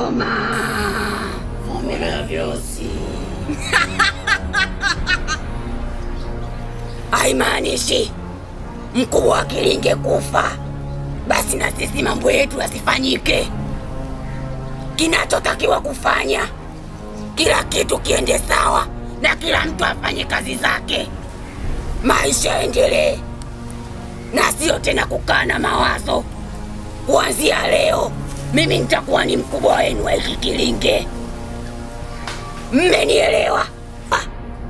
Koma, vumilia vyosi. Haimaanishi mkubwa wa Kilinge kufa, basi na sisi mambo yetu yasifanyike. Kinachotakiwa kufanya, kila kitu kiende sawa na kila mtu afanye kazi zake, maisha yaendelee, na sio tena kukaa na mawazo. Kuanzia leo mimi nitakuwa ni mkubwa wenu wa hiki Kilinge. Mmenielewa? Ah,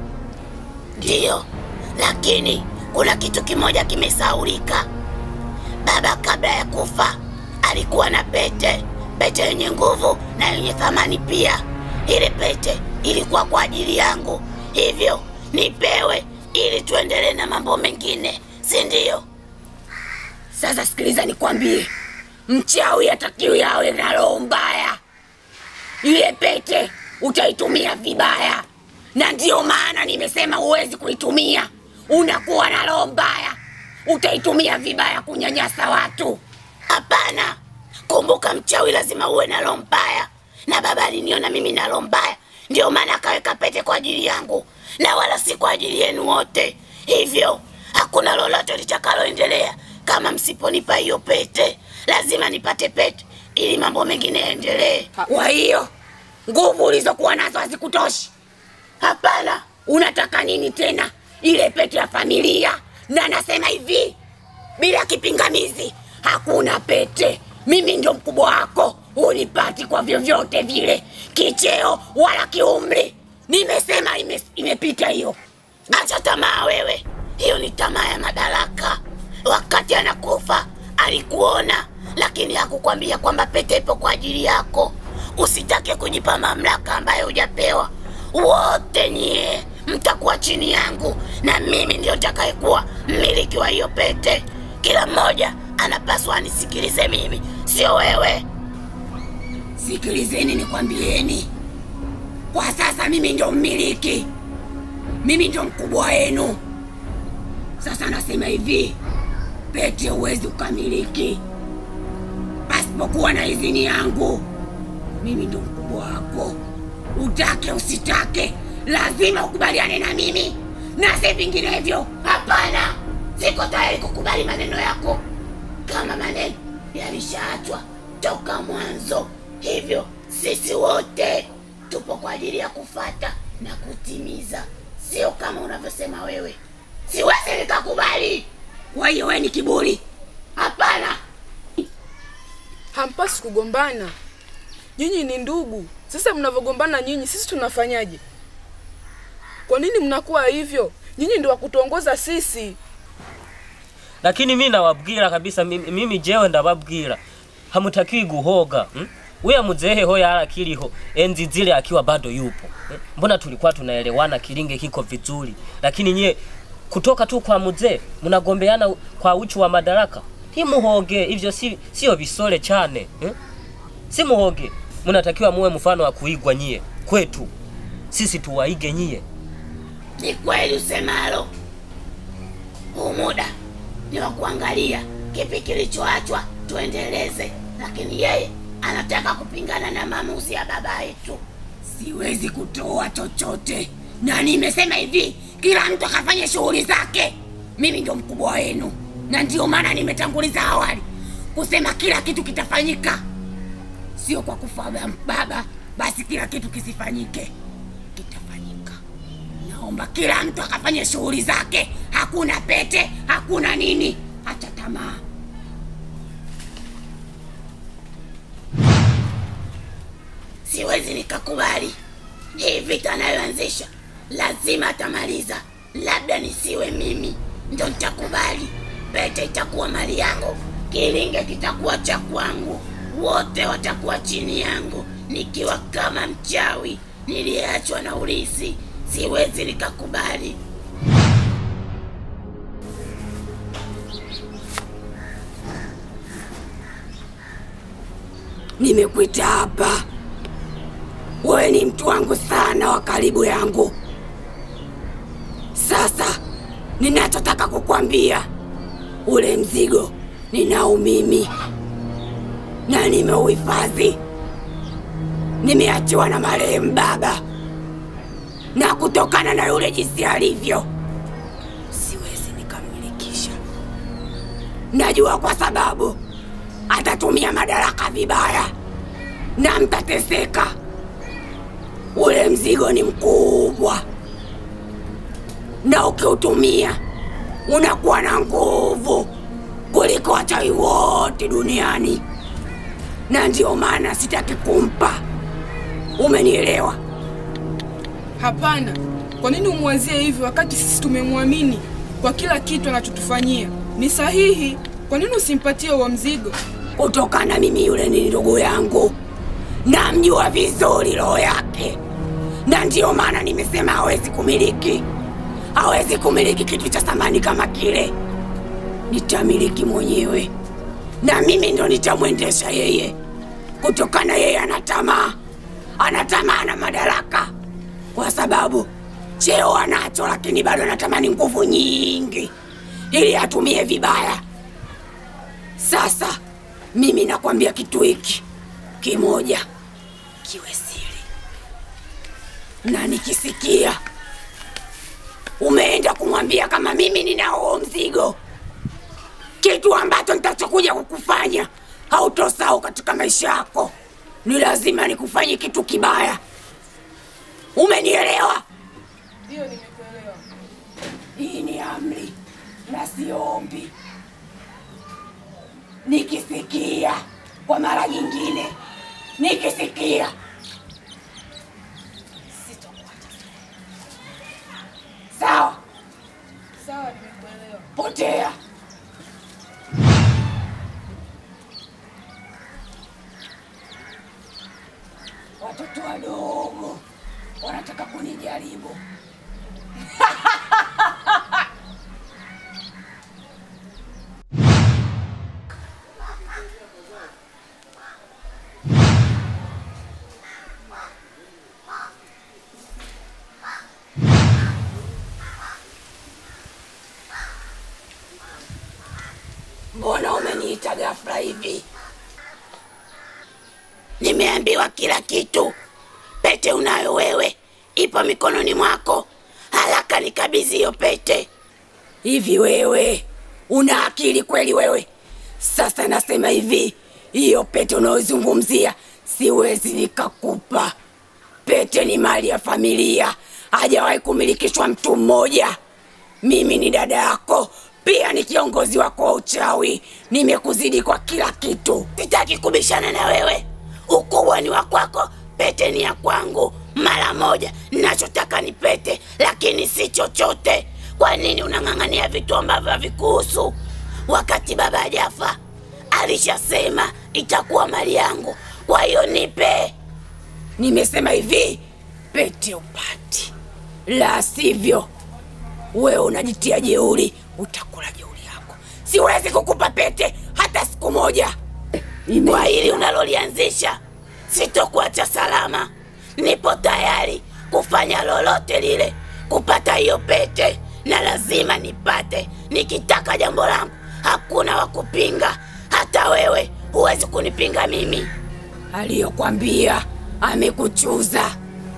Ndiyo, lakini kuna kitu kimoja kimesaulika. Baba kabla ya kufa alikuwa na pete, pete yenye nguvu na yenye thamani pia. Ile pete ilikuwa kwa ajili yangu, hivyo nipewe ili tuendelee na mambo mengine, si ndio? Sasa sikiliza nikwambie, mchawi hatakiwi awe na roho mbaya. Ile pete utaitumia vibaya, na ndiyo maana nimesema huwezi kuitumia. Unakuwa na roho mbaya, utaitumia vibaya kunyanyasa watu. Hapana, kumbuka, mchawi lazima uwe na roho mbaya, na baba aliniona mimi na roho mbaya, ndiyo maana akaweka pete kwa ajili yangu na wala si kwa ajili yenu wote. Hivyo hakuna lolote litakaloendelea kama msiponipa hiyo pete. Lazima nipate pete ili mambo mengine yaendelee. Kwa hiyo nguvu ulizokuwa nazo hazikutoshi? Hapana, unataka nini tena? Ile pete ya familia, na nasema hivi bila kipingamizi, hakuna pete. Mimi ndio mkubwa wako, unipati kwa vyovyote vile, kicheo wala kiumri. Nimesema ime, imepita hiyo. Acha tamaa wewe, hiyo ni tamaa ya madaraka. Wakati anakufa alikuona, lakini hakukwambia kwamba pete ipo kwa ajili yako. Usitake kujipa mamlaka ambayo hujapewa. Wote nyie mtakuwa chini yangu, na mimi ndio nitakayekuwa mmiliki wa hiyo pete. Kila mmoja anapaswa anisikilize mimi, sio wewe. Sikilizeni nikwambieni, kwa sasa mimi ndio mmiliki, mimi ndio mkubwa wenu. Sasa nasema hivi, pete huwezi ukamiliki pasipokuwa na idhini yangu. Mimi ndio mkubwa wako, utake usitake, lazima ukubaliane na mimi, na si vinginevyo. Hapana, siko tayari kukubali maneno yako, kama maneno yalishaachwa toka mwanzo. Hivyo sisi wote tupo kwa ajili ya kufata na kutimiza, sio kama unavyosema wewe. Siwezi nikakubali. Kwa hiyo wewe ni kiburi? Hapana. Hampasi kugombana, nyinyi ni ndugu. Sasa mnavyogombana nyinyi, sisi tunafanyaje? Kwa nini mnakuwa hivyo? Nyinyi ndio wakutuongoza sisi. lakini mi nawabwira kabisa mimi, mimi jewe ndababwira hamutakiwi guhoga hmm? Uya muzehe hoya ala kiliho enzi zile akiwa bado yupo hmm? Mbona tulikuwa tunaelewana, kilinge kiko vizuri, lakini nyie kutoka tu kwa mzee mnagombeana kwa uchu wa madaraka. Hii muhoge hivyo, si sio visole chane hmm? Si muhoge, mnatakiwa muwe mfano wa kuigwa nyie kwetu, sisi tuwaige nyie. Ni kweli usemalo. Huu muda ni wa kuangalia kipi kilichoachwa tuendeleze, lakini yeye anataka kupingana na maamuzi ya baba yetu. Siwezi kutoa chochote, na nimesema hivi, kila mtu akafanya shughuli zake. Mimi ndio mkubwa wenu, na ndio maana nimetanguliza awali kusema kila kitu kitafanyika, sio kwa kufa ba- baba basi kila kitu kisifanyike. Kitafanyika. Naomba kila mtu akafanye shughuli zake, hakuna pete, hakuna nini, acha tamaa. Siwezi nikakubali hii vita anayoanzisha, lazima atamaliza. Labda nisiwe mimi ndo nitakubali. Pete itakuwa mali yangu, kilinge kitakuwa cha kwangu, wote watakuwa chini yangu, nikiwa kama mchawi niliyeachwa na ulisi. Siwezi nikakubali. Nimekuita hapa, wewe ni mtu wangu sana wa karibu yangu. Sasa ninachotaka kukwambia, ule mzigo ninao mimi na nimeuhifadhi. nimeachiwa na marehemu baba, na kutokana na yule jinsi alivyo, siwezi nikammilikisha. Najua kwa sababu atatumia madaraka vibaya na mtateseka. Ule mzigo ni mkubwa, na ukiutumia unakuwa na nguvu kuliko wachawi wote duniani, na ndio maana sitaki kumpa. Umenielewa? Hapana, kwa nini umwazie hivyo wakati sisi tumemwamini kwa kila kitu anachotufanyia? Ni sahihi. Kwa nini usimpatie huo mzigo? Kutokana mimi yule ni ndugu yangu, namjua vizuri roho yake, na ndiyo maana nimesema hawezi kumiliki, hawezi kumiliki kitu cha thamani kama kile. Nitamiliki mwenyewe, na mimi ndo nitamwendesha yeye, kutokana yeye ana tamaa, ana tamaa na madaraka, kwa sababu cheo anacho, lakini bado anatamani nguvu nyingi ili atumie vibaya. Sasa mimi nakwambia kitu hiki kimoja kiwe siri, na nikisikia umeenda kumwambia kama mimi nina huo mzigo, kitu ambacho nitachokuja kukufanya hautosahau katika maisha yako. Ni lazima nikufanye kitu kibaya. Umenielewa? Ndiyo, nimekuelewa. Hii ni amri na sio ombi. Nikisikia kwa mara nyingine, nikisikia sitokuacha. Sawa, Sawa, nimekuelewa. potea. Watoto wadogo wanataka kunijaribu. Mbona umeniita ghafla hivi? Nimeambiwa kila kitu. Pete unayo wewe, ipo mikononi mwako. Haraka nikabidhi hiyo pete. Hivi wewe una akili kweli wewe? Sasa nasema hivi, hiyo pete unayozungumzia siwezi nikakupa. Pete ni mali ya familia, hajawahi kumilikishwa mtu mmoja. Mimi ni dada yako, pia ni kiongozi wako wa uchawi. Nimekuzidi kwa kila kitu, sitaki kubishana na wewe. Ukubwa ni wa kwako, pete ni ya kwangu. Mara moja, ninachotaka ni pete, lakini si chochote. Kwa nini unang'ang'ania vitu ambavyo havikuhusu? Wakati baba hajafa alishasema itakuwa mali yangu, kwa hiyo nipe. Nimesema hivi, pete upati, la sivyo wewe unajitia jeuri, utakula jeuri yako. Siwezi kukupa pete hata siku moja. Kwa hili unalolianzisha, sitokuacha salama. Nipo tayari kufanya lolote lile kupata hiyo pete, na lazima nipate. Nikitaka jambo langu, hakuna wa kupinga. Hata wewe huwezi kunipinga mimi. Aliyokwambia amekuchuza.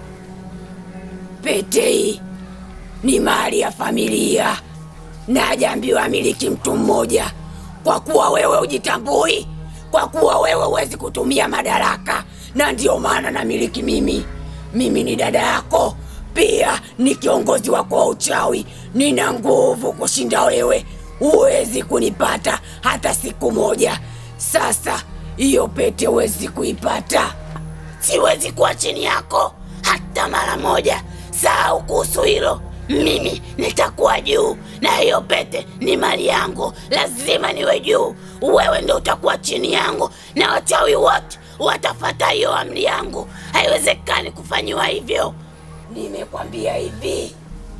Pete hii ni mali ya familia na hajaambiwa miliki mtu mmoja, kwa kuwa wewe hujitambui, kwa kuwa wewe huwezi kutumia madaraka, na ndiyo maana namiliki mimi. Mimi ni dada yako, pia ni kiongozi wako wa uchawi. Nina nguvu kushinda wewe, huwezi kunipata hata siku moja. Sasa hiyo pete huwezi kuipata, siwezi kuwa chini yako hata mara moja. Sahau kuhusu hilo. Mimi nitakuwa juu na hiyo pete ni mali yangu, lazima niwe juu. Wewe ndo utakuwa chini yangu na wachawi wote watafata hiyo amri yangu. Haiwezekani kufanyiwa hivyo. Nimekwambia hivi,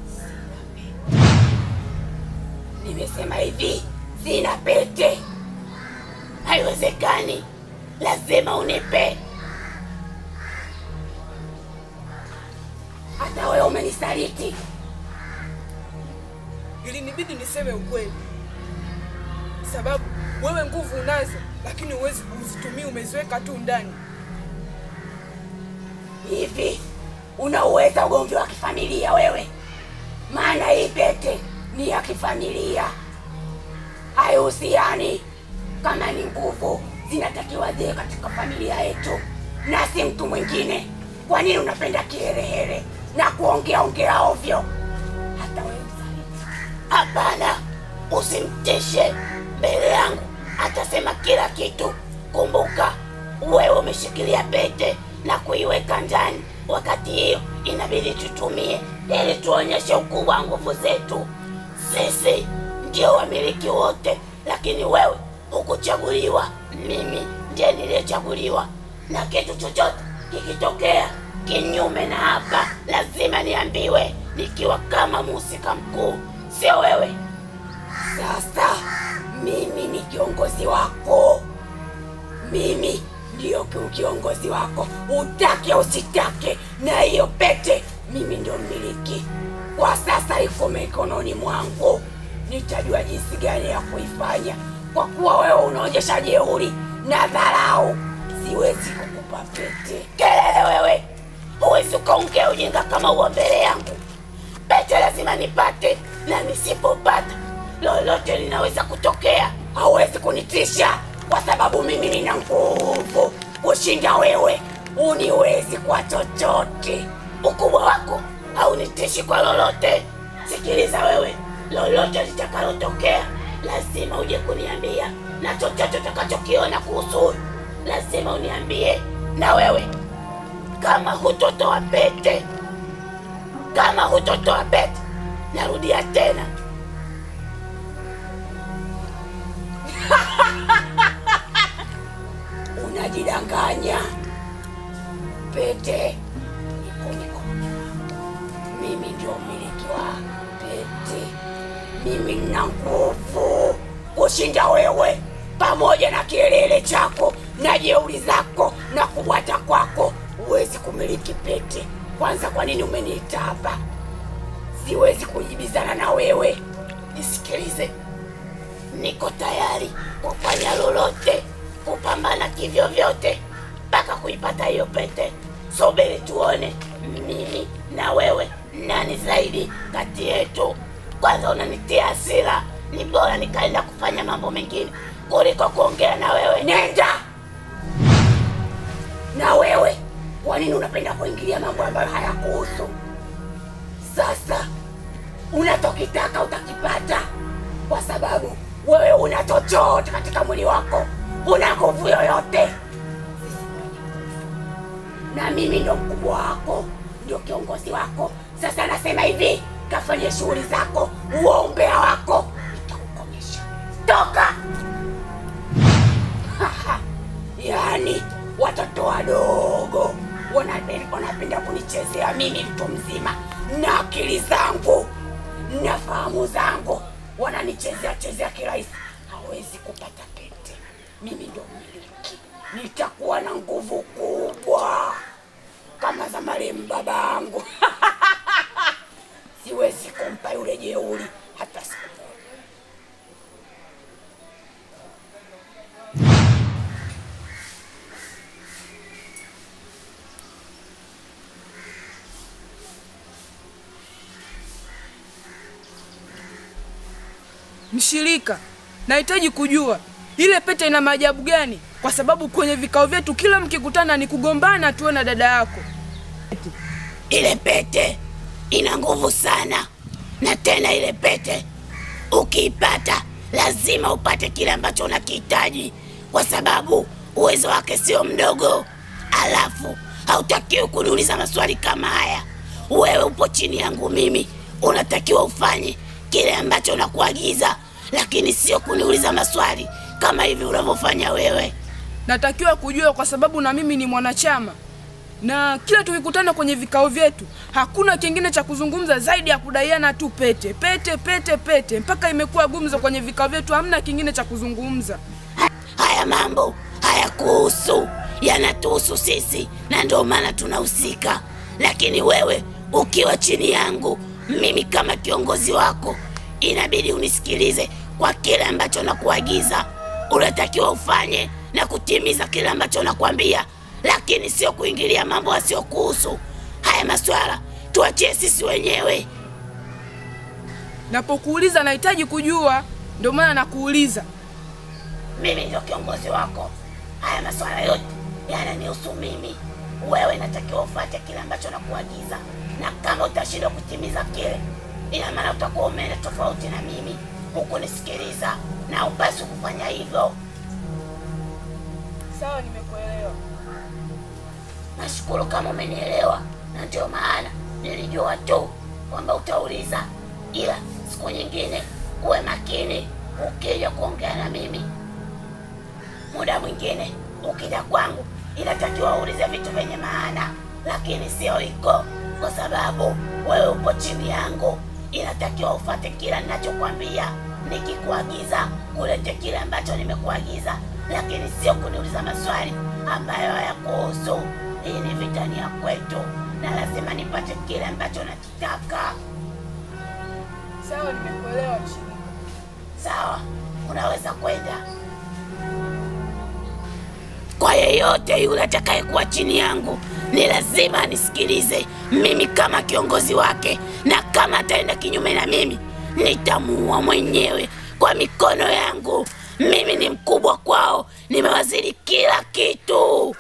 nimesema hivi, sina pete. Haiwezekani, lazima unipe. Hata wewe umenisaliti. Ilinibidi niseme ukweli, sababu wewe nguvu unazo, lakini huwezi kuzitumia, umeziweka tu ndani. Hivi unauweza ugomvi wa kifamilia wewe? Maana hii pete ni ya kifamilia, haihusiani. Kama ni nguvu zinatakiwa ziwe katika familia yetu na si mtu mwingine. Kwa nini unapenda kiherehere na kuongea ongea ovyo? Hata wewe msaliti. Hapana, usimtishe mbele yangu, atasema kila kitu. Kumbuka wewe umeshikilia pete na kuiweka ndani, wakati hiyo inabidi tutumie ili tuonyeshe ukubwa wa nguvu zetu. Sisi ndio wamiliki wote, lakini wewe hukuchaguliwa. Mimi ndiye niliyechaguliwa, na kitu chochote kikitokea kinyume na hapa, lazima niambiwe, nikiwa kama mhusika mkuu, sio wewe. Sasa mimi ni kiongozi wako, mimi ndiyo ki- kiongozi wako, utake usitake, na hiyo pete mimi ndio mmiliki. Kwa sasa iko mikononi mwangu, nitajua jinsi gani ya kuifanya. Kwa kuwa wewe unaonyesha jeuri na dharau, siwezi kukupa pete. Kelele wewe, huwezi ukaongea ujinga kama huo mbele yangu. Pete lazima nipate, na nisipopata lolote linaweza kutokea. Hawezi kunitisha kwa sababu mimi nina nguvu kushinda wewe. Uniwezi kwa chochote. Ukubwa wako haunitishi kwa lolote. Sikiliza wewe, lolote litakalotokea lazima uje kuniambia, na chochote utakachokiona kuhusu huyu lazima uniambie. Na wewe kama hutotoa pete kama hutotoa pete, narudia tena, unajidanganya. Pete iko mikononi mwangu. Mimi ndio mmiliki wa pete. Mimi nina nguvu kushinda wewe, pamoja na kielele chako na jeuri zako na kubwata kwako. Huwezi kumiliki pete. Kwanza, kwa nini umeniita hapa? Siwezi kujibizana na wewe. Nisikilize, niko tayari kufanya lolote, kupambana kivyo vyote mpaka kuipata hiyo pete. Subiri tuone mimi na wewe nani zaidi kati yetu. Kwanza unanitia hasira, ni bora nikaenda kufanya mambo mengine kuliko kuongea na wewe. Nenda na wewe. Kwa nini unapenda kuingilia mambo ambayo hayakuhusu? Sasa unachokitaka utakipata, kwa sababu wewe una chochote katika mwili wako, una nguvu yoyote. Na mimi ndo mkubwa wako, ndio kiongozi wako. Sasa nasema hivi, kafanye shughuli zako, huo umbea wako nitakukomesha. Toka! Yaani watoto wadogo wanape- wanapenda kunichezea mimi, mtu mzima na akili zangu na fahamu zangu, wananichezea chezea kirahisi. Hawezi kupata pete. Mimi ndo mmiliki, nitakuwa na nguvu kubwa kama za marehemu babangu. Siwezi kumpa yule jeuri hata siku moja. Mshirika, nahitaji kujua ile pete ina maajabu gani, kwa sababu kwenye vikao vyetu kila mkikutana ni kugombana tuwe na dada yako. Ile pete ina nguvu sana, na tena ile pete ukiipata lazima upate kile ambacho unakihitaji, kwa sababu uwezo wake sio mdogo. Alafu hautakiwi kuniuliza maswali kama haya. Wewe upo chini yangu mimi, unatakiwa ufanye kile ambacho nakuagiza, lakini sio kuniuliza maswali kama hivi unavyofanya wewe. Natakiwa kujua kwa sababu na mimi ni mwanachama, na kila tukikutana kwenye vikao vyetu hakuna kingine cha kuzungumza zaidi ya kudaiana tu pete pete pete pete, mpaka imekuwa gumzo kwenye vikao vyetu, hamna kingine cha kuzungumza. Haya mambo hayakuhusu, yanatuhusu sisi, na ndio maana tunahusika. Lakini wewe ukiwa chini yangu, mimi kama kiongozi wako, inabidi unisikilize kwa kile ambacho nakuagiza. Unatakiwa ufanye na kutimiza kile ambacho nakwambia, lakini sio kuingilia mambo yasiyokuhusu. Haya maswala tuachie sisi wenyewe. Napokuuliza nahitaji kujua, ndio maana nakuuliza. Mimi ndio kiongozi wako. Haya maswala yote yananihusu mimi. Wewe natakiwa ufuate kile ambacho nakuagiza, na kama utashindwa kutimiza kile, ina maana utakuwa umeenda tofauti na mimi, hukunisikiliza na upasi kufanya hivyo. Sawa, nimekuelewa. Nashukuru kama umenielewa, na ndio maana nilijua tu kwamba utauliza, ila siku nyingine uwe makini ukija kuongea na mimi. Muda mwingine ukija kwangu, inatakiwa uulize vitu vyenye maana, lakini sio hiko, kwa sababu wewe upo chini yangu. Inatakiwa ufate kila ninachokwambia. Nikikuagiza kulete kile ambacho nimekuagiza, lakini sio kuniuliza maswali ambayo hayakuhusu. Hii ni vitani ya kwetu, na lazima nipate kile ambacho nakitaka. Sawa, nimekuelewa mshirika. Sawa, unaweza kwenda. Kwa yeyote yule atakayekuwa chini yangu, ni lazima anisikilize mimi kama kiongozi wake, na kama ataenda kinyume na mimi, nitamuua mwenyewe kwa mikono yangu. Mimi ni mkubwa kwao, nimewazidi kila kitu.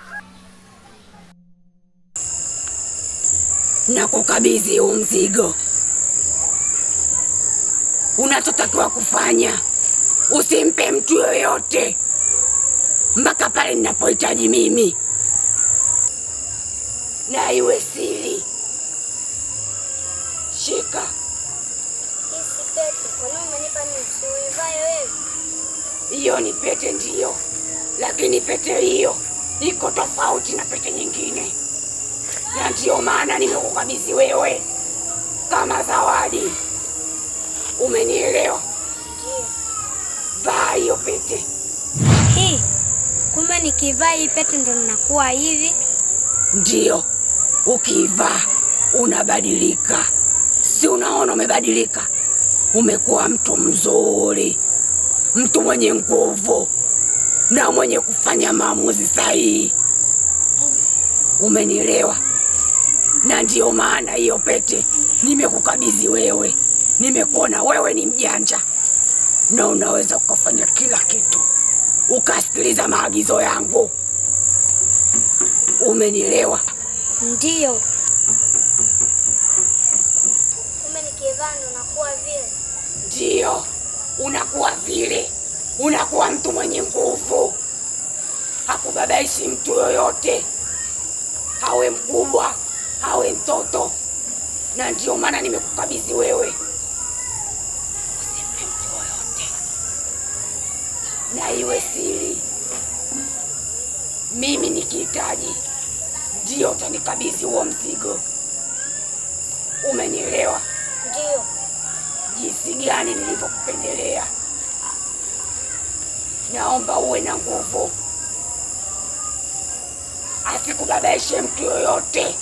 Na kukabidhi huu mzigo. Unachotakiwa kufanya, usimpe mtu yoyote mpaka pale ninapohitaji mimi, na iwe siri. Shika. Hii si pete. Kwa nini umenipa mimi? Si uivae wewe? Hiyo ni pete ndiyo, lakini pete hiyo iko tofauti na pete nyingine, na ndiyo maana nimekukabidhi wewe kama zawadi. Umenielewa? Ndio. Vaa hiyo pete. Hii kumbe nikivaa hii pete ndo ninakuwa hivi? Ndiyo, ukiivaa unabadilika. Si unaona umebadilika? Umekuwa mtu mzuri, mtu mwenye nguvu na mwenye kufanya maamuzi sahihi. Umenielewa? Na ndiyo maana hiyo pete nimekukabidhi wewe. Nimekuona wewe ni mjanja na unaweza ukafanya kila kitu, ukasikiliza maagizo yangu. Umenielewa? Ndio. Kumbe nikivaa ndo nakuwa vile. Ndiyo, unakuwa vile, unakuwa mtu mwenye nguvu, hakubabaishi mtu yoyote, awe mkubwa awe mtoto, na ndiyo maana nimekukabidhi wewe. Usimpe mtu yoyote, na iwe siri. Mimi nikihitaji, ndiyo utanikabidhi huo mzigo. Umenielewa? Ndio. jinsi gani nilivyokupendelea. Naomba uwe na nguvu, asikubabaishe mtu yoyote.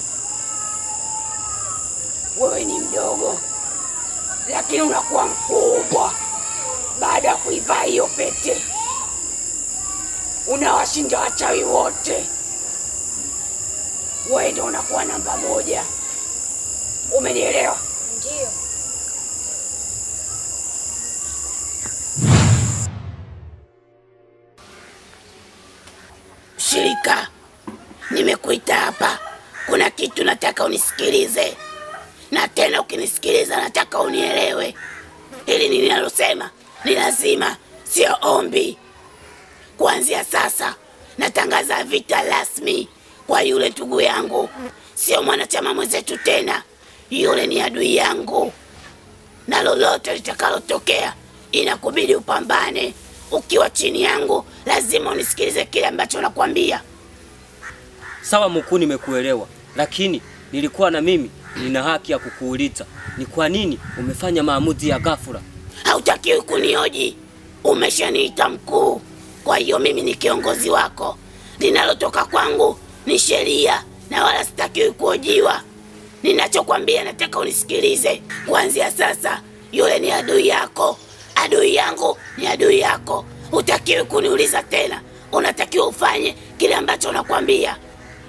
Wewe ni mdogo, lakini unakuwa mkubwa baada ya kuivaa hiyo pete. Unawashinda wachawi wote, wewe ndio unakuwa namba moja. Umenielewa? Ndio. Shirika, nimekuita hapa, kuna kitu nataka unisikilize, na tena ukinisikiliza nataka unielewe. Hili ninalosema ni lazima, sio ombi. Kuanzia sasa natangaza vita rasmi kwa yule ndugu yangu, sio mwanachama mwenzetu tena. Yule ni adui yangu, na lolote litakalotokea inakubidi upambane. Ukiwa chini yangu, lazima unisikilize kile ambacho nakwambia. Sawa mkuu, nimekuelewa, lakini nilikuwa na mimi nina haki ya kukuuliza ni kwa nini umefanya maamuzi ya ghafla. Hautakiwi kunioji, umeshaniita mkuu. Kwa hiyo mimi ni kiongozi wako, linalotoka kwangu ni sheria na wala sitakiwi kuojiwa. Ninachokwambia nataka unisikilize. Kuanzia sasa, yule ni adui yako, adui yangu ni adui yako. Hutakiwi kuniuliza tena, unatakiwa ufanye kile ambacho nakwambia.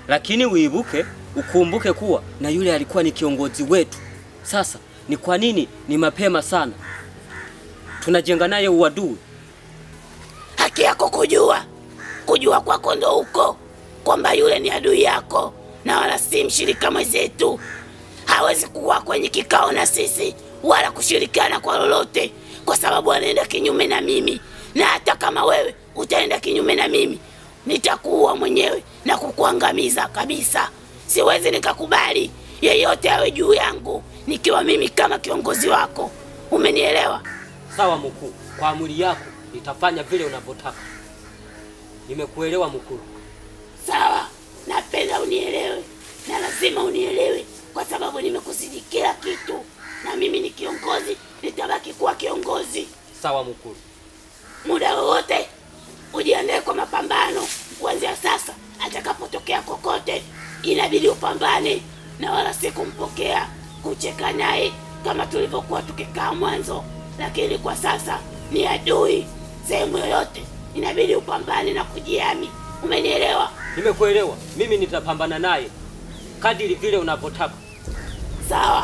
lakini uibuke ukumbuke kuwa na yule alikuwa ni kiongozi wetu. Sasa ni kwa nini ni mapema sana tunajenga naye uadui? Haki yako kujua, kujua kwako ndo huko kwamba yule ni adui yako na wala si mshirika mwenzetu. Hawezi kuwa kwenye kikao na sisi wala kushirikiana kwa lolote, kwa sababu anaenda kinyume na mimi, na hata kama wewe utaenda kinyume na mimi, nitakuua mwenyewe na kukuangamiza kabisa. Siwezi nikakubali yeyote awe juu yangu nikiwa mimi kama kiongozi wako. Umenielewa? Sawa mkuu, kwa amri yako nitafanya vile unavyotaka. Nimekuelewa mkuu. Sawa, napenda unielewe na lazima unielewe, kwa sababu nimekuzidi kila kitu, na mimi ni kiongozi, nitabaki kuwa kiongozi. Sawa mkuu. Muda wowote ujiandae kwa mapambano. Kuanzia sasa, atakapotokea kokote, inabidi upambane na wala si kumpokea, kucheka naye kama tulivyokuwa tukikaa mwanzo, lakini kwa sasa ni adui. Sehemu yoyote inabidi upambane na kujiami. Umenielewa? Nimekuelewa. Mimi nitapambana naye kadiri vile unavyotaka. Sawa.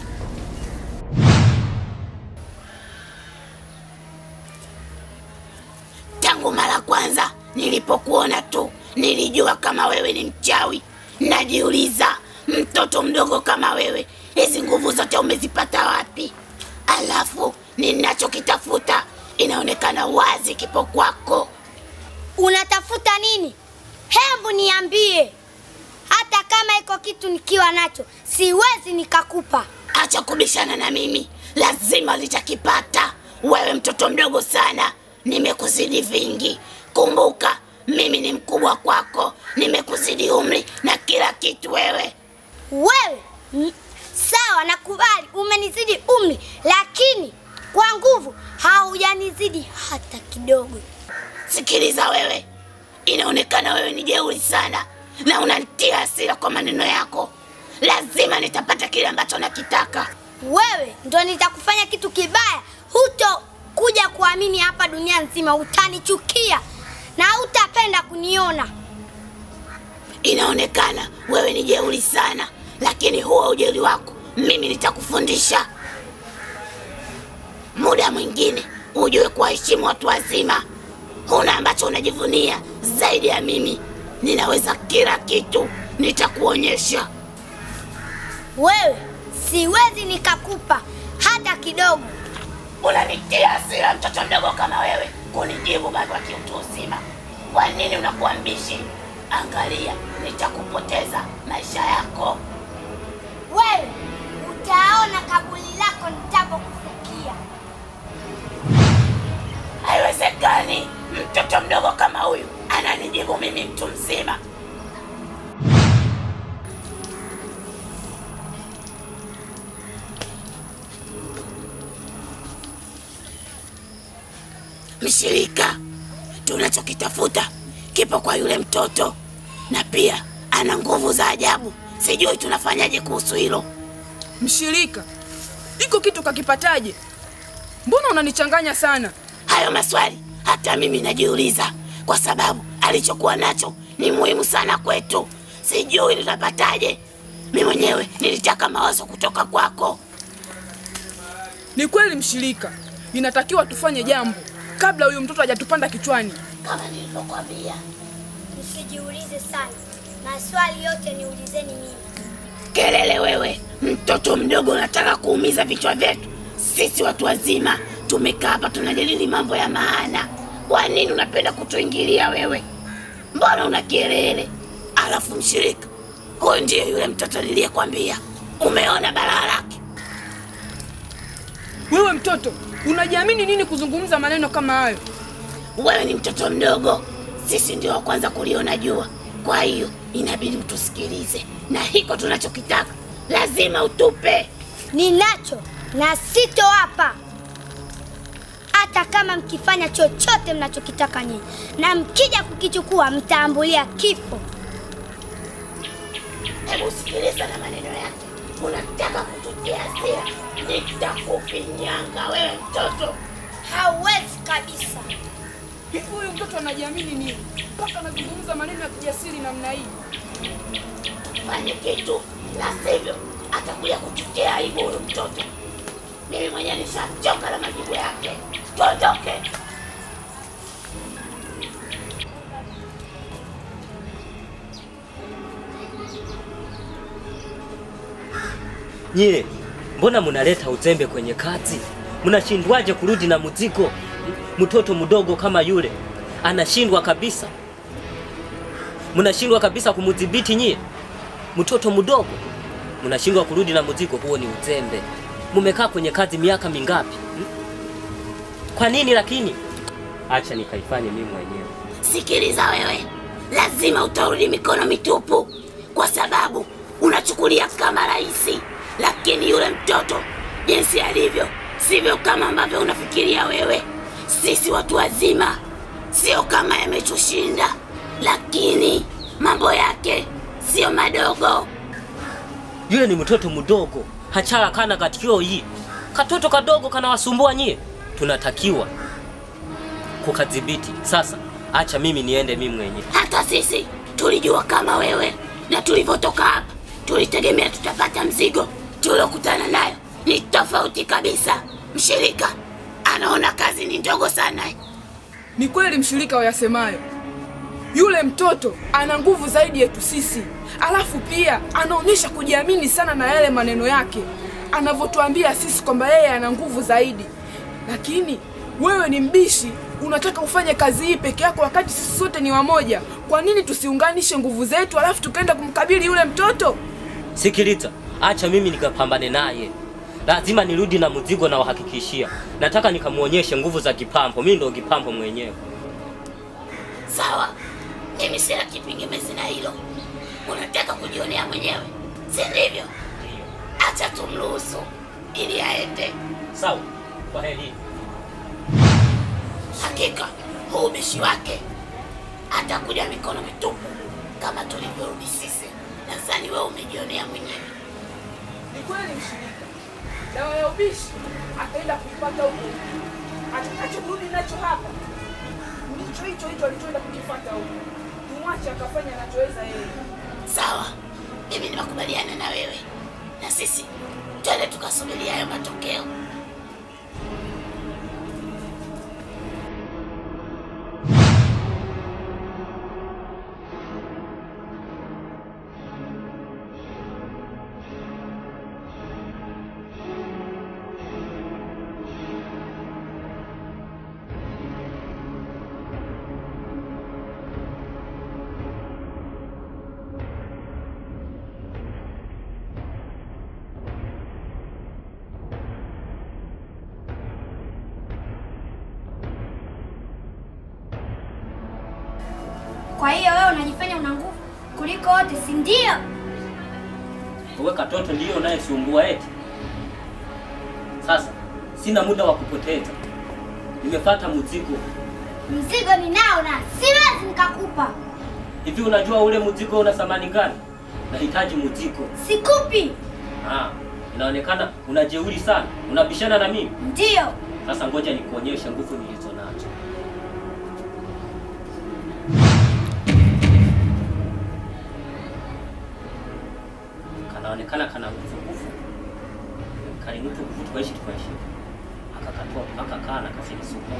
Tangu mara kwanza nilipokuona tu nilijua kama wewe ni mchawi. Najiuliza, mtoto mdogo kama wewe, hizi nguvu zote umezipata wapi? Alafu ninachokitafuta inaonekana wazi kipo kwako. Unatafuta nini? Hebu niambie. Hata kama iko kitu nikiwa nacho, siwezi nikakupa. Acha kubishana na mimi, lazima litakipata. Wewe mtoto mdogo sana, nimekuzidi vingi. Kumbuka mimi ni mkubwa kwako, nimekuzidi umri na kila kitu. Wewe Wewe mm, sawa, nakubali umenizidi umri, lakini kwa nguvu haujanizidi hata kidogo. sikiliza, wewe, inaonekana wewe ni jeuri sana na unanitia hasira kwa maneno yako. Lazima nitapata kile ambacho nakitaka. Wewe ndo nitakufanya kitu kibaya, huto kuja kuamini hapa dunia nzima, utanichukia na hutapenda kuniona. Inaonekana wewe ni jeuri sana, lakini huo ujeuri wako mimi nitakufundisha. Muda mwingine ujue kuwaheshimu watu wazima. Huna ambacho unajivunia zaidi ya mimi. Ninaweza kila kitu, nitakuonyesha. Wewe siwezi nikakupa hata kidogo. Unanitia hasira mtoto mdogo kama wewe kunijibu bado wa kiutu uzima. Kwa nini unakuwa mbishi? Angalia, nitakupoteza maisha yako. Wewe utaona kaburi lako nitapokufikia. Haiwezekani, mtoto mdogo kama huyu ananijibu mimi mtu mzima. Mshirika, tunachokitafuta kipo kwa yule mtoto, na pia ana nguvu za ajabu. Sijui tunafanyaje kuhusu hilo. Mshirika, iko kitu kakipataje? Mbona unanichanganya sana? Hayo maswali hata mimi najiuliza, kwa sababu alichokuwa nacho ni muhimu sana kwetu. Sijui tutapataje. Mi mwenyewe nilitaka mawazo kutoka kwako. Ni kweli mshirika, inatakiwa tufanye jambo kabla huyu mtoto hajatupanda kichwani. Kama nilivyokwambia, Msijiulize sana, maswali yote niulizeni mimi. kelele wewe, mtoto mdogo, unataka kuumiza vichwa vyetu. Sisi watu wazima tumekaa hapa tunajadili mambo ya maana. Kwa nini unapenda kutuingilia wewe? Mbona una kelele? Alafu mshirika, huyu ndiye yule mtoto niliyekwambia. Umeona balaa lake? Wewe mtoto, unajiamini nini kuzungumza maneno kama hayo? Wewe ni mtoto mdogo, sisi ndio wa kwanza kuliona jua. Kwa hiyo inabidi utusikilize, na hiko tunachokitaka lazima utupe. Ninacho na sito hapa, hata kama mkifanya chochote mnachokitaka nyinyi, na mkija kukichukua mtaambulia kifo. Hebu sikiliza na maneno yake, unataka kututia hasira, nitakufinyanga wewe mtoto. Hauwezi kabisa. Hivi huyu mtoto anajiamini nini mpaka anazungumza maneno ya kijasiri namna hii? fanye kitu, la sivyo atakuja kututia aibu huyu mtoto. Mimi mwenyewe nishachoka na majibu yake. Tuondoke. Nyie, mbona munaleta uzembe kwenye kazi? Mnashindwaje kurudi na mzigo? Mtoto mdogo kama yule anashindwa kabisa, mnashindwa kabisa kumudhibiti nyie. Mtoto mdogo mnashindwa kurudi na mzigo, huo ni uzembe. Mumekaa kwenye kazi miaka mingapi? hmm? Kwa nini lakini? Acha nikaifanye mimi mwenyewe. Sikiliza wewe, lazima utarudi mikono mitupu, kwa sababu unachukulia kama rahisi, lakini yule mtoto jinsi alivyo sivyo kama ambavyo unafikiria wewe. Sisi watu wazima sio kama yametushinda, lakini mambo yake sio madogo. Yule ni mtoto mdogo, hachara kana katikio hii. Katoto kadogo kanawasumbua nyie. Tunatakiwa kukadhibiti. Sasa acha mimi niende mimi mwenyewe. Hata sisi tulijua kama wewe, na tulivyotoka hapa tulitegemea tutapata mzigo. Tuliokutana nayo ni tofauti kabisa. Mshirika anaona kazi ni ndogo sana. Ni kweli mshirika wayasemayo, yule mtoto ana nguvu zaidi yetu sisi, alafu pia anaonyesha kujiamini sana na yale maneno yake anavyotuambia sisi kwamba yeye ana nguvu zaidi. Lakini wewe ni mbishi, unataka ufanye kazi hii peke yako wakati sisi sote ni wamoja. Kwa nini tusiunganishe nguvu zetu alafu tukaenda kumkabili yule mtoto? Sikiliza, acha mimi nikapambane naye. Lazima nirudi na mzigo na wahakikishia. Nataka nikamuonyeshe nguvu za kipambo. Mimi ndo kipambo mwenyewe. Sawa, mimi sina kipingamizi na hilo. Unataka kujionea mwenyewe, si ndivyo? Acha tumruhusu ili aende. Sawa. Kwa heri. Hakika huu ubishi wake atakuja mikono mitupu kama tulivyorudi sisi. Nadhani wewe umejionea mwenyewe. Ni kweli mshirika, dawa ya ubishi ataenda kuipata huko. Atakachokurudi nacho hapa ndicho hicho hicho alichoenda kukifata huko. Tumwache akafanya anachoweza yeye. Sawa, mimi nimekubaliana na wewe, na sisi twende tukasubiria hayo matokeo. Kwa hiyo wewe unajifanya una nguvu kuliko wote, si ndio? Wewe katoto ndiyo unayesumbua eti. Sasa sina muda wa kupoteza. Nimefuata mzigo. Mzigo ninao na siwezi nikakupa. Hivi unajua ule mzigo una thamani gani? Nahitaji mzigo. Sikupi. Ah, inaonekana unajeuri sana. Unabishana na mimi. Ndio. Sasa ngoja nikuonyeshe nguvu nilizo nazo. Kanaonekana kana nguvu nguvu. Kali mtu nguvu tukaishi tukaishi. Akakatoa mpaka kana kafini supu.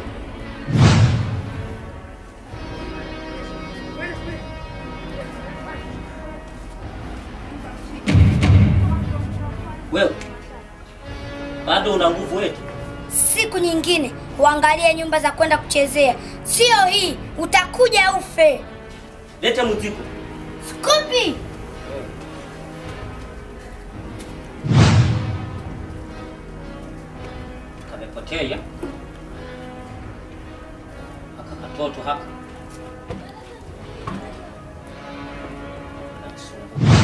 Wewe bado una nguvu eti? Siku nyingine uangalie nyumba za kwenda kuchezea, sio hii. Utakuja ufe. Lete mzigo. Sikupi. kamepotea aka katoto haka Kanasumbua.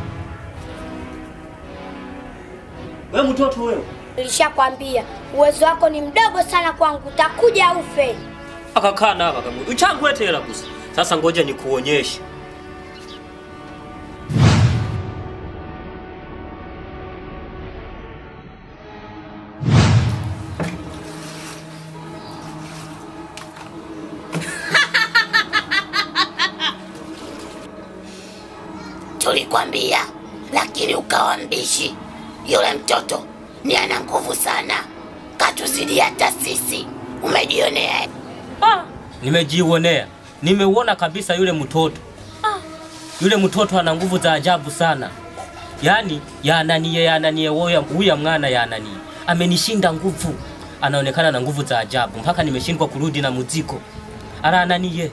we mtoto wewe Nilishakwambia uwezo wako ni mdogo sana kwangu, utakuja ufe. akakaa na akamu uchangwetela kusa sasa ngoja nikuonyeshe tulikwambia, lakini ukawa mbishi. Yule mtoto ni ana nguvu sana, katuzidi hata sisi. Umejionea. Ah, nimejionea, nimeuona kabisa yule mtoto. Yule mtoto ana nguvu za ajabu sana, yaani yananie yananie, woya huya mwana yananie amenishinda nguvu, anaonekana na nguvu za ajabu mpaka nimeshindwa kurudi na muziko. Ara ananie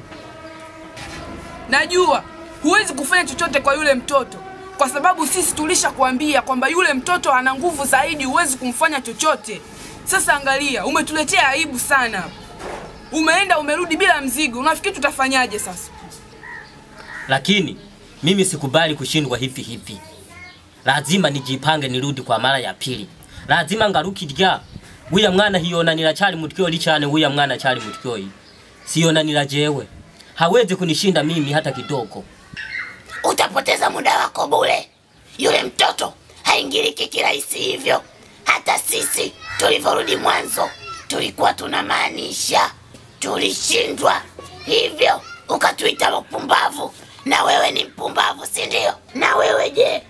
Najua huwezi kufanya chochote kwa yule mtoto kwa sababu sisi tulishakwambia kwamba yule mtoto ana nguvu zaidi, huwezi kumfanya chochote. Sasa angalia, umetuletea aibu sana. Umeenda umerudi bila mzigo, unafikiri tutafanyaje sasa? lakini mimi sikubali kushindwa hivi hivi. Lazima nijipange nirudi kwa mara ya pili. Lazima ngarukirya wiya mwana hiyonanira chali mutyoli chane wiya mwana chali mutyoi siyonanira jewe hawezi kunishinda mimi hata kidogo. Utapoteza muda wako bure. Yule mtoto haingiliki kirahisi hivyo. Hata sisi tulivyorudi mwanzo tulikuwa tunamaanisha, tulishindwa hivyo, ukatuita wapumbavu. Na wewe ni mpumbavu, si ndio? Na wewe je?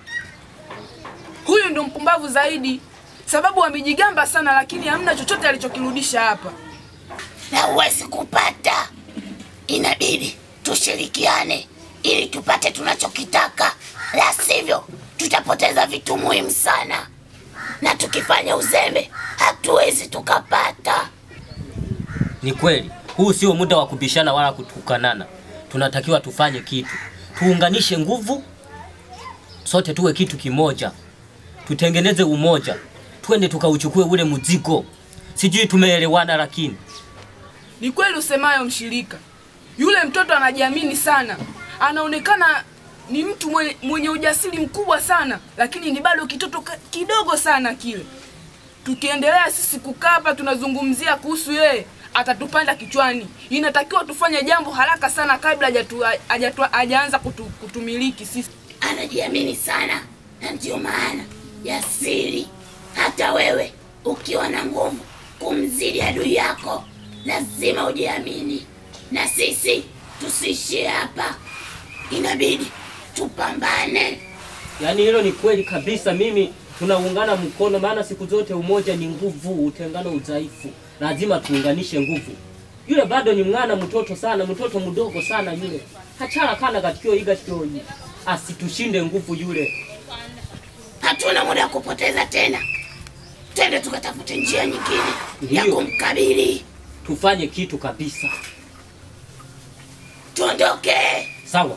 Huyu ndo mpumbavu zaidi, sababu amejigamba sana, lakini hamna chochote alichokirudisha hapa. na huwezi kupata. Inabidi tushirikiane ili tupate tunachokitaka, la sivyo tutapoteza vitu muhimu sana, na tukifanya uzembe hatuwezi tukapata. Ni kweli, huu sio muda wa kubishana wala kutukanana. Tunatakiwa tufanye kitu, tuunganishe nguvu, sote tuwe kitu kimoja, tutengeneze umoja, twende tukauchukue ule mzigo. Sijui tumeelewana, lakini Ni kweli usemayo mshirika, yule mtoto anajiamini sana, anaonekana ni mtu mwenye, mwenye ujasiri mkubwa sana, lakini ni bado kitoto ka- kidogo sana kile. Tukiendelea sisi kukaa hapa tunazungumzia kuhusu yeye, atatupanda kichwani. Inatakiwa tufanye jambo haraka sana kabla hajatu- hajatu- hajaanza kutu, kutumiliki sisi. Anajiamini sana, na ndio maana ya siri. Hata wewe ukiwa na nguvu kumzidi adui yako, lazima ujiamini. Na sisi tusiishie hapa, inabidi tupambane. yaani hilo ni kweli kabisa. Mimi tunaungana mkono, maana siku zote umoja ni nguvu, utengano udhaifu. Lazima tuunganishe nguvu. Yule bado ni mwana mtoto sana, mtoto mdogo sana yule, hachala kana katikio iga tikioyi, asitushinde nguvu yule. Hatuna muda wa kupoteza tena, twende tukatafute njia nyingine ya Ndiyo. kumkabili. Tufanye kitu kabisa, Tuondoke. sawa?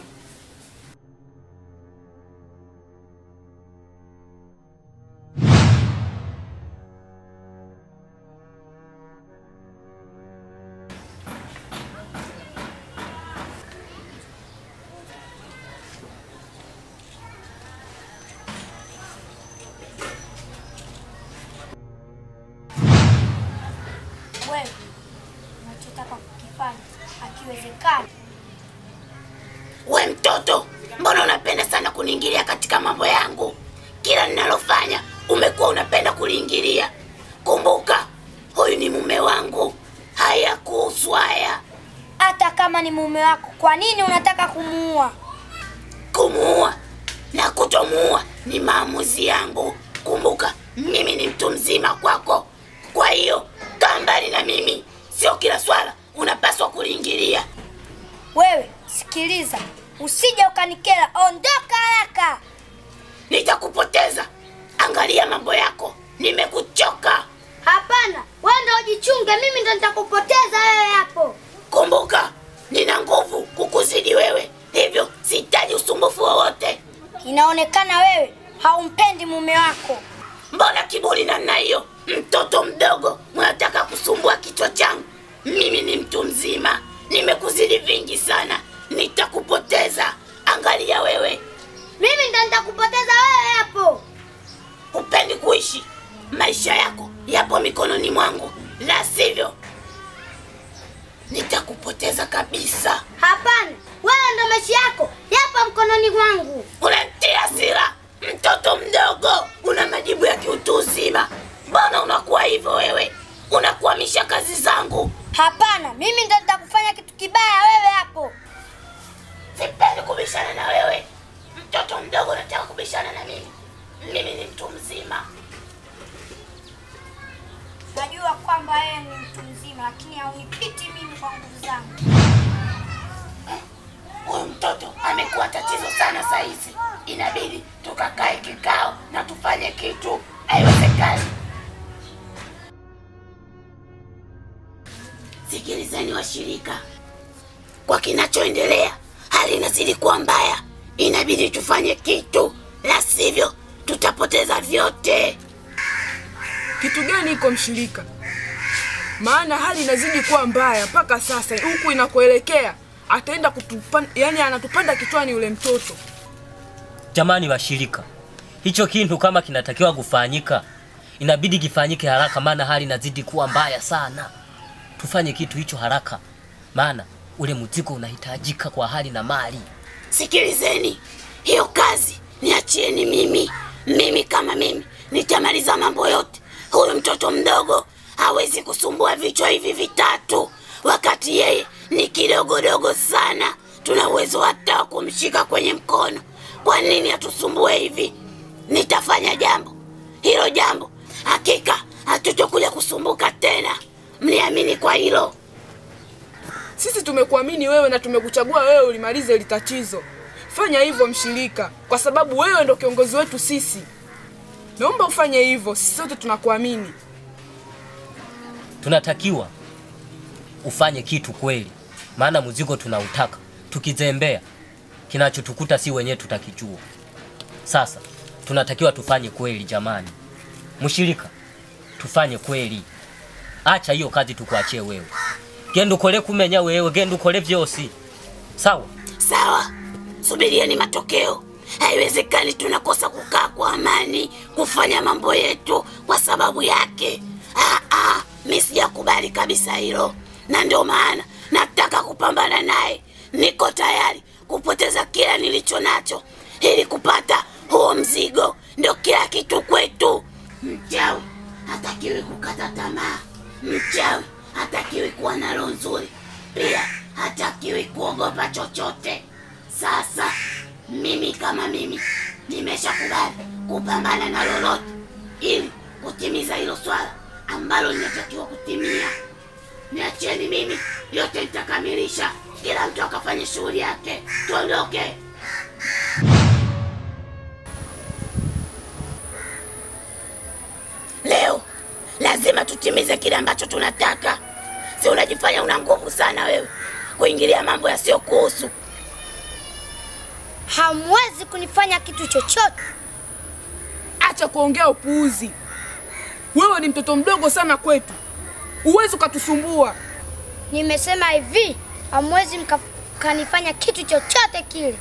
Wewe unachotaka kukifanya akiwezekani. We mtoto, mbona unapenda sana kuniingilia katika mambo yangu? Kila ninalofanya umekuwa unapenda kuliingilia. Kumbuka, huyu ni mume wangu, haya kuhusu haya. Hata kama ni mume wako, kwa nini unataka kumuua? Kumuua na kutomuua ni maamuzi yangu. Kumbuka, mimi ni mtu mzima kwako, kwa hiyo kaa mbali na mimi. Sio kila swala unapaswa kuliingilia. Wewe sikiliza, usije ukanikera, ondoka haraka. Nitakupoteza. Angalia mambo yako, nimekuchoka. Hapana, wewe ndo ujichunge, mimi ndo nitakupoteza wewe hapo. Kumbuka, nina nguvu kukuzidi wewe, hivyo sihitaji usumbufu wowote. Inaonekana wewe haumpendi mume wako. Mbona kiburi namna hiyo? Mtoto mdogo mnataka kusumbua kichwa changu. Mimi ni mtu mzima, nimekuzidi vingi sana, nitakupoteza. Angalia wewe, Mimi ndo nitakupoteza wewe hapo. hupendi kuishi. Maisha yako yapo mikononi mwangu, la sivyo nitakupoteza kabisa. Hapana, wewe ndo maisha yako yapo mkononi mwangu. Unanitia hasira, mtoto mdogo, una majibu ya kiutu uzima. Mbona unakuwa hivyo wewe? Unakwamisha kazi zangu. Hapana, mimi ndo nitakufanya kitu kibaya wewe hapo. Sipendi kubishana na wewe, mtoto mdogo na saizi inabidi tukakae kikao na tufanye kitu. Haiwezekani. Sikilizeni washirika, kwa kinachoendelea hali inazidi kuwa mbaya, inabidi tufanye kitu, la sivyo tutapoteza vyote. Kitu gani iko mshirika? Maana hali inazidi kuwa mbaya mpaka sasa, huku inakoelekea ataenda kutupanda, yani anatupanda kichwani yule mtoto. Jamani washirika, hicho kintu kama kinatakiwa kufanyika, inabidi kifanyike haraka, maana hali inazidi kuwa mbaya sana. Tufanye kitu hicho haraka, maana ule mzigo unahitajika kwa hali na mali. Sikilizeni, hiyo kazi niachieni mimi. Mimi kama mimi nitamaliza mambo yote. Huyu mtoto mdogo hawezi kusumbua vichwa hivi vitatu, wakati yeye ni kidogodogo sana. Tuna uwezo hata wa kumshika kwenye mkono. Kwa nini atusumbue hivi? Nitafanya jambo hilo, jambo hakika hatutokuja kusumbuka tena. Mniamini kwa hilo. Sisi tumekuamini wewe na tumekuchagua wewe ulimalize hili tatizo. Fanya hivyo mshirika, kwa sababu wewe ndo kiongozi wetu sisi. Naomba ufanye hivyo, sisi sote tunakuamini. Tunatakiwa ufanye kitu kweli, maana mzigo tunautaka. Tukizembea, kinachotukuta si wenyewe tutakijua. Sasa tunatakiwa tufanye kweli, jamani. Mshirika, tufanye kweli. Acha hiyo kazi tukuachie wewe, genda ukole kumenya wewe, genda ukole vyosi, sawa? Sawa, subirieni matokeo. Haiwezekani tunakosa kukaa kwa amani kufanya mambo yetu kwa sababu yake. Ah, ah, mi sijakubali kabisa hilo, na ndio maana nataka kupambana naye. Niko tayari kupoteza kila nilicho nacho ili kupata huo mzigo. Ndio kila kitu kwetu. Mchawi hatakiwi kukata tamaa. Mchawi hatakiwi kuwa na roho nzuri, pia hatakiwi kuogopa chochote. Sasa mimi kama mimi nimeshakubali kupambana na lolote ili kutimiza hilo swala ambalo linatakiwa kutimia. Niacheni mimi, yote nitakamilisha. Kila mtu akafanye shughuli yake, tuondoke. Leo lazima tutimize kile ambacho tunataka. Si unajifanya una nguvu sana wewe kuingilia mambo yasiyokuhusu. Hamwezi kunifanya kitu chochote. Acha kuongea upuuzi. Wewe ni mtoto mdogo sana kwetu, uwezi ukatusumbua. Nimesema hivi, hamwezi mka- mkanifanya kitu chochote kile.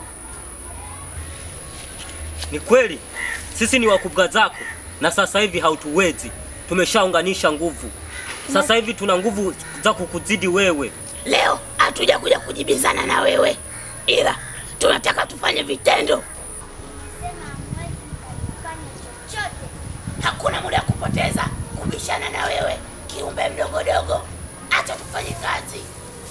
Ni kweli sisi ni wakubwa zako, na sasa hivi hautuwezi. Tumeshaunganisha nguvu, sasa hivi tuna nguvu za kukuzidi wewe. Leo hatuja kuja kujibizana na wewe, ila tunataka tufanye vitendo. Sema hamwezi mkanifanya chochote. Hakuna muda wa kupoteza kubishana na wewe, kiumbe mdogodogo. Acha tufanye kazi.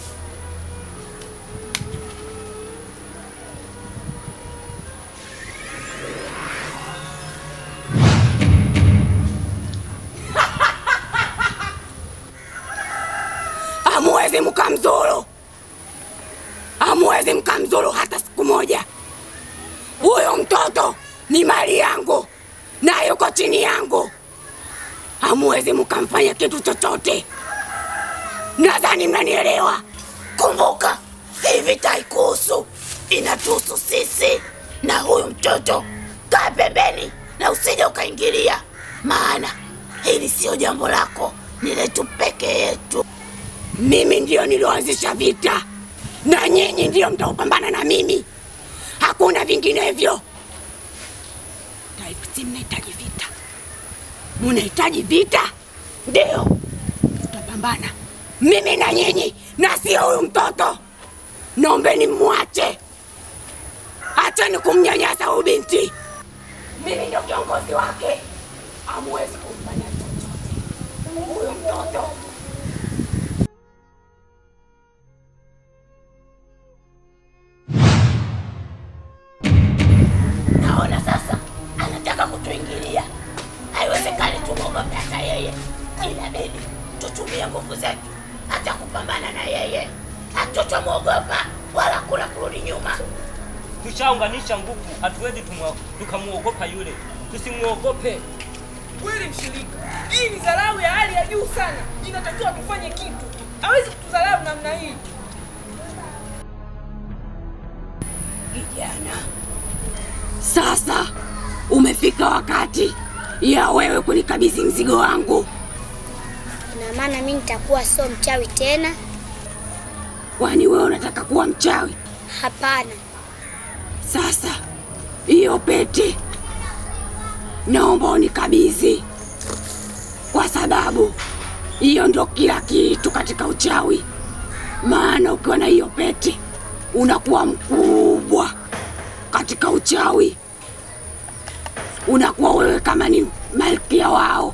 Hamuwezi mkamzuru, hamuwezi mkamzuru hata siku moja. Huyo mtoto ni mali yangu na yuko chini yangu, hamuwezi mkamfanya kitu chochote. Nadhani mnanielewa. Kumbuka, hii vita haikuhusu, inatuhusu sisi na huyu mtoto. Kaa pembeni na usije ukaingilia, maana hili sio jambo lako, ni letu peke yetu. Mimi ndiyo nilioanzisha vita na nyinyi ndiyo mtaopambana na mimi, hakuna vinginevyo. Taipsi, mnahitaji vita, munahitaji vita, ndio tutapambana mimi na nyinyi, na sio huyu mtoto. Naombeni mwache, acheni kumnyanyasa huyu binti. Mimi ndio kiongozi wake, hamuwezi kumfanya chochote huyu mtoto. Naona sasa anataka kutuingilia. Haiwezekani tumwogope hata yeye, inabidi tutumie nguvu zetu hata kupambana na yeye. Hatutamwogopa wala kuna kurudi nyuma. tushaunganisha nguvu, hatuwezi tumwa- tukamuogopa yule, tusimwogope. Kweli mshirika, hii ni dharau ya hali ya juu sana. Inatakiwa tufanye kitu. Hawezi kutudharau namna hii. Kijana, sasa umefika wakati ya wewe kunikabidhi mzigo wangu. Ina maana mimi nitakuwa sio mchawi tena? Kwani wewe unataka kuwa mchawi? Hapana. Sasa hiyo pete naomba unikabidhi, kwa sababu hiyo ndo kila kitu katika uchawi. Maana ukiwa na hiyo pete unakuwa mkubwa katika uchawi, unakuwa wewe kama ni malkia wao,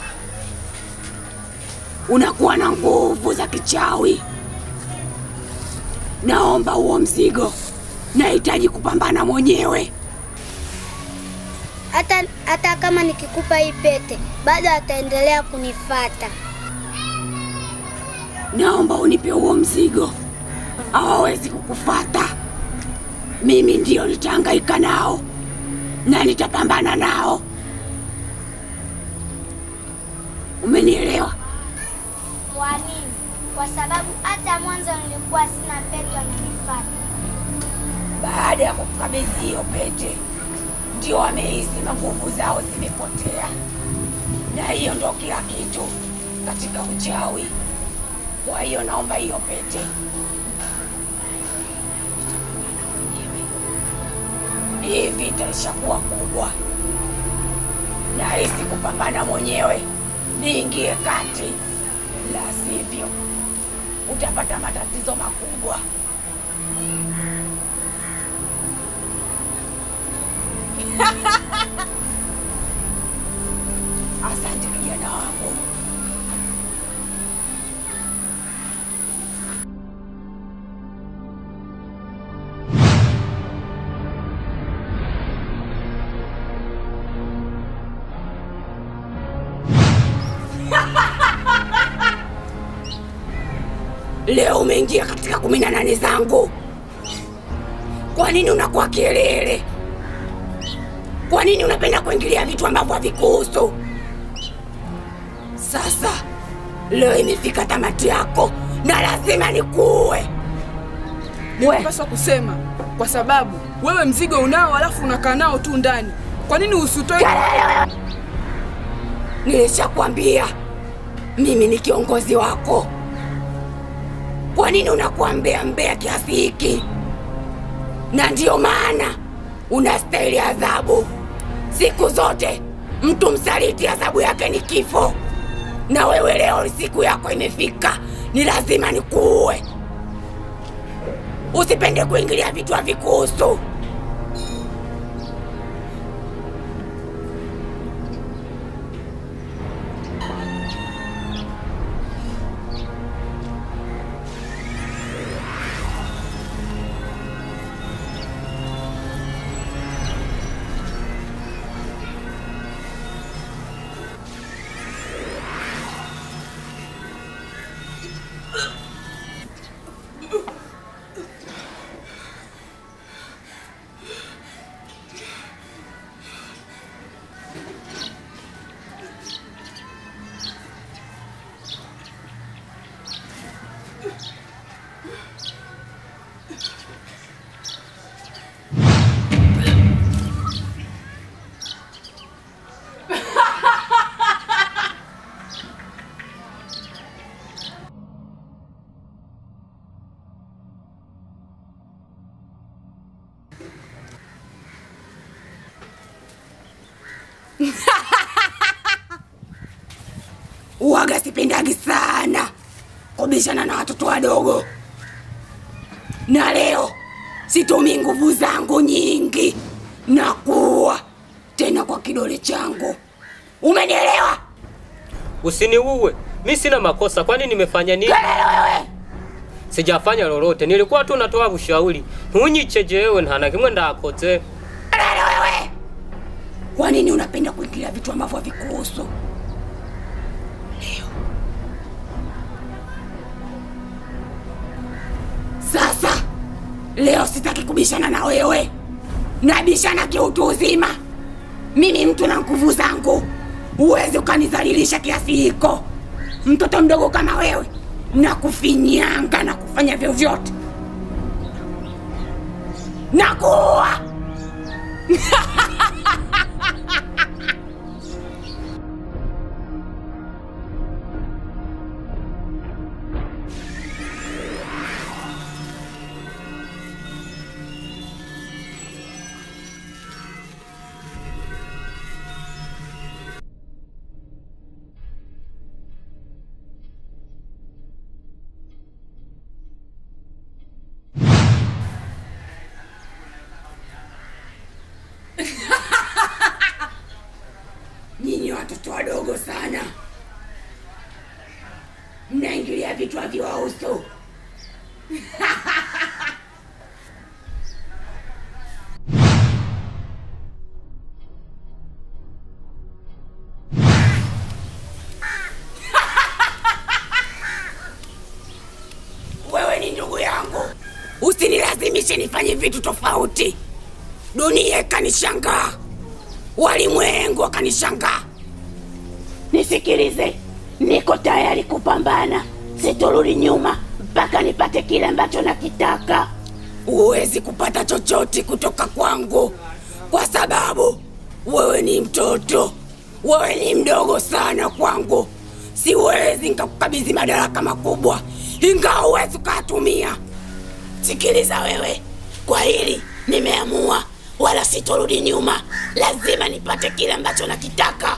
unakuwa na nguvu za kichawi. Naomba huo mzigo, nahitaji kupambana mwenyewe. Hata hata kama nikikupa hii pete, bado ataendelea kunifata. Naomba unipe huo mzigo, hawawezi kukufata. Mimi ndio nitahangaika nao na nitapambana nao. Umenielewa? Kwa nini? Kwa sababu hata mwanzo nilikuwa sina pete, wangenifata. Baada ya kukabidhi hiyo pete, ndio wamehisi na nguvu zao zimepotea, na hiyo ndo kila kitu katika uchawi. Kwa hiyo naomba hiyo pete. Hii vita ishakuwa kubwa, nahisi kupambana mwenyewe, niingie kati, la sivyo utapata matatizo makubwa. Asante kijana wangu. Leo umeingia katika kumi na nane zangu. Kwa nini unakuwa kelele? Kwa nini unapenda kuingilia vitu ambavyo havikuhusu? Sasa leo imefika tamati yako na lazima nikuue. We, Nimepaswa kusema kwa sababu wewe mzigo unao, alafu unakaa nao tu ndani. Kwa nini usitoe? nilishakwambia mimi ni kiongozi wako. Kwa nini unakuwa mbea mbea kiasi hiki? Na ndiyo maana unastahili adhabu siku zote. Mtu msaliti adhabu yake ni kifo, na wewe leo siku yako imefika, ni lazima nikuue. Usipende kuingilia vitu havikuhusu. Uwaga sipendagi sana kubishana na watoto wadogo, na leo situmii nguvu zangu nyingi na kuwa tena kwa kidole changu. Umenielewa? Usiniuwe, mi sina makosa. Kwani nimefanya nini? Sijafanya lolote, nilikuwa tu natoa ushauri. Ntunyice jewe ntana kimwe ndakoze. Kwa nini unapenda kuingilia vitu ambavyo havikuhusu? Leo sasa, Leo sitaki kubishana na wewe, nabishana kiutu uzima. Mimi mtu na nguvu zangu, huwezi ukanidhalilisha kiasi hiko. Mtoto mdogo kama wewe na kufinyanga na kufanya vyovyote na kuua. Nyinyi watoto wadogo sana, mnaingilia vitu haviwahusu. Wewe ni ndugu yangu, usinilazimishe nifanye vitu tofauti. Dunia ikanishangaa, walimwengu wakanishangaa. Nisikilize, niko tayari kupambana, sitorudi nyuma mpaka nipate kile ambacho nakitaka. Huwezi kupata chochote kutoka kwangu kwa sababu wewe ni mtoto, wewe ni mdogo sana kwangu. Siwezi nikakukabidhi madaraka makubwa, ingawa huwezi ukayatumia. Sikiliza wewe, kwa hili nimeamua, wala sitorudi nyuma. Lazima nipate kile ambacho nakitaka.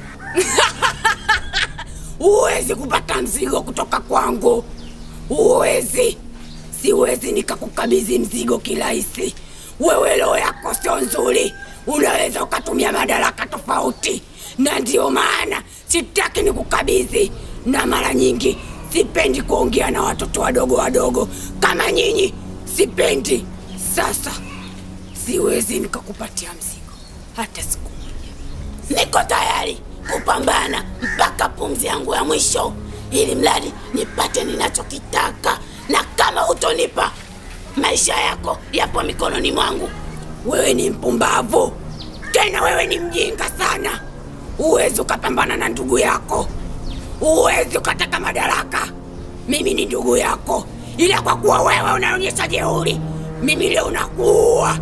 Huwezi kupata mzigo kutoka kwangu, huwezi. Siwezi nikakukabidhi mzigo kirahisi. Wewe roho yako sio nzuri, unaweza ukatumia madaraka tofauti, na ndiyo maana sitaki nikukabidhi. Na mara nyingi sipendi kuongea na watoto wadogo wadogo kama nyinyi, sipendi. Sasa siwezi nikakupatia mzigo hata siku moja. Niko tayari kupambana mpaka pumzi yangu ya mwisho, ili mradi nipate ninachokitaka, na kama hutonipa, maisha yako yapo mikononi mwangu. Wewe ni mpumbavu, tena wewe ni mjinga sana. Huwezi ukapambana na ndugu yako, huwezi ukataka madaraka. Mimi ni ndugu yako, ila kwa kuwa wewe unaonyesha jeuri, mimi leo nakuua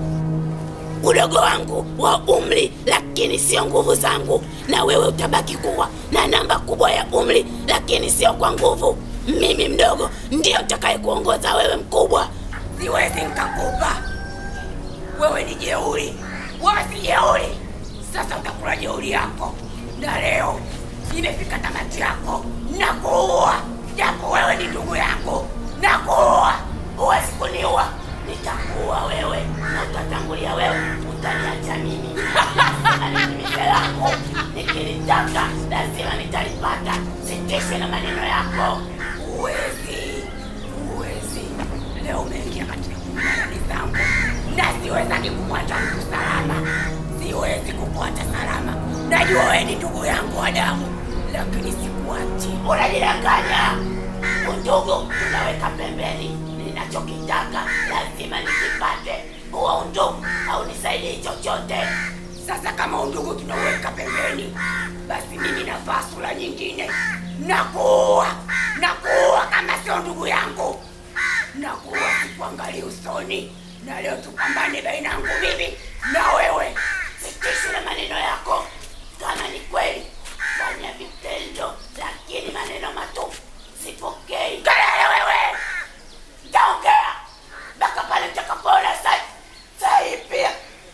udogo wangu wa umri, lakini sio nguvu zangu, na wewe utabaki kuwa na namba kubwa ya umri, lakini sio kwa nguvu. Mimi mdogo ndio utakaye kuongoza wewe mkubwa. Siwezi nikakupa wewe, ni jeuri, wewe si jeuri. Sasa utakula jeuri yako, na leo imefika tamati yako, nakuua. Japo wewe ni ndugu yangu, nakuua. Huwezi kuniua, nitakuua wewe na utatangulia wewe, utaniacha mimi. Nitimize lako, nikilitaka lazima nitalipata. Sitishwe na maneno yako. Huwezi, huwezi. Leo umeingia katika kumanani zangu na siwezaki kumwacha mtu salama, siwezi kumwacha salama. Najua wewe ni ndugu yangu wa damu, lakini sikuachi. Unajidanganya. Undugu tunaweka pembeni, ninachokitaka lazima nikipate. Huo undugu haunisaidii chochote. Sasa kama undugu tunauweka pembeni, basi mimi navaa sura nyingine, nakuua, nakuua kama sio ndugu yangu, nakuua, sikuangalia usoni. Na leo tupambane baina yangu mimi na wewe. Sitishi na maneno yako, kama ni kweli fanya vitendo, lakini maneno matupu sipokei. Kelele wewe, ntaongea mpaka pale nitakapoona sai sai pia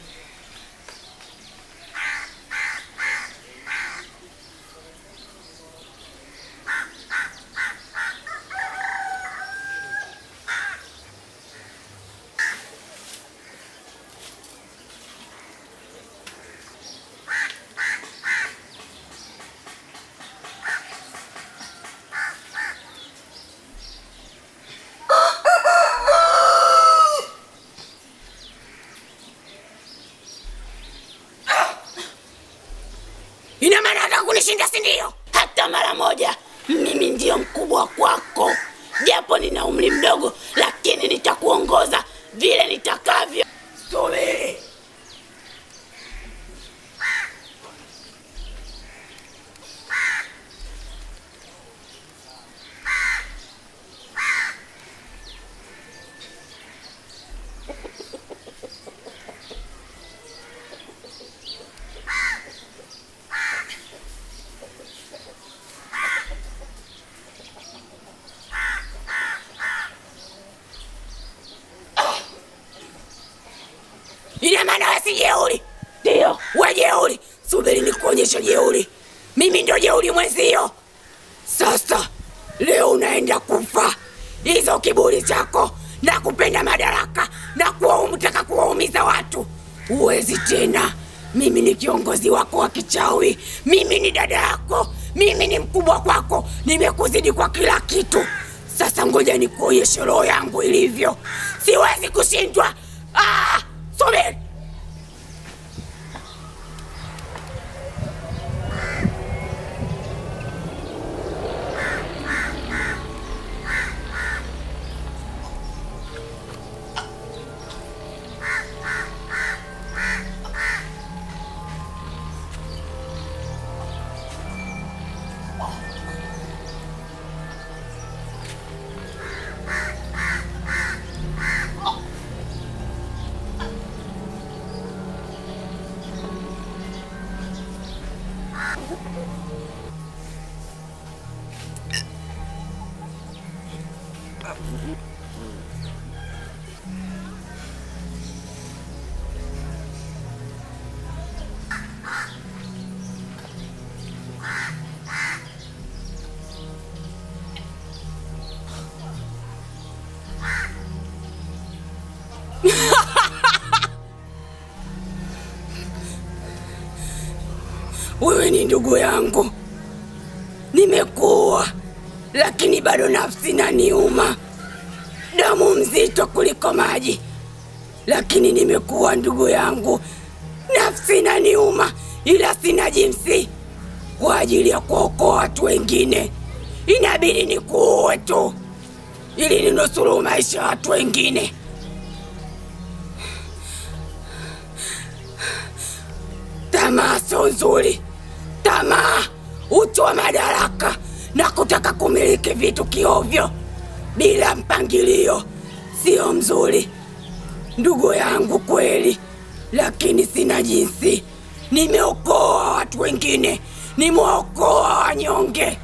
Ina maana hata kunishinda, si ndio? Hata mara moja. Mimi ndio mkubwa kwako, japo nina umri mdogo, lakini nitakuongoza eti jeuri? Ndio, we jeuri. Subiri nikuonyeshe jeuri. Mimi ndio jeuri mwenzio. Sasa leo unaenda kufa. Hizo kiburi chako na kupenda madaraka na kuwaumtaka kuwaumiza watu, huwezi tena. Mimi ni kiongozi wako wa kichawi, mimi ni dada yako, mimi ni mkubwa kwako, nimekuzidi kwa kila kitu. Sasa ngoja nikuonyeshe roho yangu ilivyo, siwezi kushindwa. Ah, subiri. Wewe ni ndugu yangu, nimekuwa lakini bado nafsi naniuma, damu mzito kuliko maji, lakini nimekuwa ndugu yangu, nafsi naniuma, ila sina jinsi. Kwa ajili ya kuokoa watu wengine, inabidi nikuue tu ili ninusuru maisha ya watu wengine. Tamaa sio nzuri. Tamaa, uchu wa madaraka na kutaka kumiliki vitu kiovyo bila mpangilio sio mzuri, ndugu yangu kweli, lakini sina jinsi. Nimeokoa watu wengine, nimeokoa wanyonge,